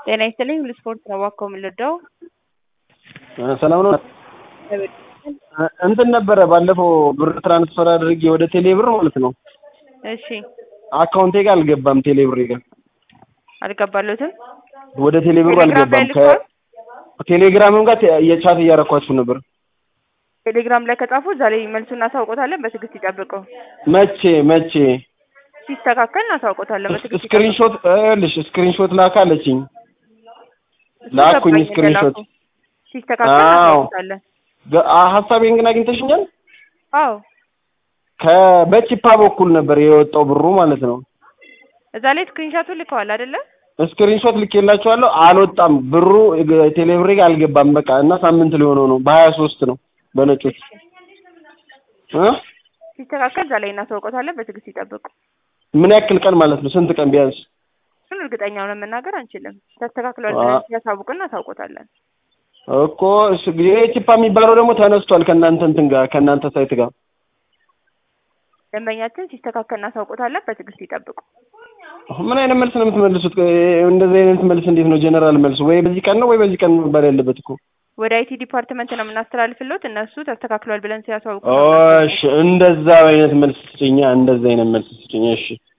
ጤና ይስጥልኝ ሁሉ ስፖርት ነው እባክዎ የምንወደው ሰላም ነው። እንትን ነበረ ባለፈው ብር ትራንስፈር አድርጌ ወደ ቴሌ ብር ማለት ነው። እሺ አካውንቴ ጋር አልገባም። ቴሌ ብር ጋር አልገባሎትም ወደ ቴሌ ብሩ ቴሌግራም ላይ አልገባም። ልኳል? ከቴሌግራምም ጋር ተ- የቻት እያረኳችሁ ነበር። ቴሌግራም ላይ ከጻፉ እዛ ላይ መልሱን እናሳውቆታለን በትዕግስት ይጠብቀው መቼ መቼ ሲስተካከል እናሳውቆታለን በትዕግስት ይጠብቀው ስክሪንሾት ልሽ ስክሪንሾት ላካ አለችኝ። እሱ ላኩኝ ገባኝ ስክሪንሾት። እንደላኩ። ሲስተካከል አዎ። እናሳውቆታለን ገ- አ- ሀሳቤን ግን አግኝተሽኛል። አዎ ከበቺፓ በኩል ነበር የወጣው ብሩ ማለት ነው። እዛ ላይ ስክሪንሻቱን ልከዋል አይደለ ስክሪንሾት ልኬላችኋለሁ። አልወጣም ብሩ ግ- ቴሌብሬ ጋር አልገባም። በቃ እና ሳምንት ሊሆነው ነው። በሀያ ሶስት ነው በነጮች እ ሲስተካከል እዛ ላይ እናሳውቆታለን በትዕግስት ይጠብቁ ምን ያክል ቀን ማለት ነው? ስንት ቀን ቢያንስ? እሱን እርግጠኛ ሆነን መናገር አንችልም ተስተካክሏል አ- ብለን ሲያሳውቁ እናሳውቆታለን እኮ እሱ ይሄ ቺፓ የሚባለው ደግሞ ተነስቷል ከእናንተ እንትን ጋር ከእናንተ ሳይት ጋር ደንበኛችን ሲስተካከል እናሳውቆታለን በትዕግስት ይጠብቁ ምን አይነት መልስ ነው የምትመልሱት? እንደዚህ አይነት መልስ እንዴት ነው ጀነራል መልስ? ወይ በዚህ ቀን ነው ወይ በዚህ ቀን መባል ያለበት እኮ። ወደ አይቲ ዲፓርትመንት ነው የምናስተላልፍለት እነሱ ተስተካክሏል ብለን ሲያሳውቁ እሺ እንደዛ አይነት መልስ ስጭኛ፣ እንደዛ አይነት መልስ ስጭኛ። እሺ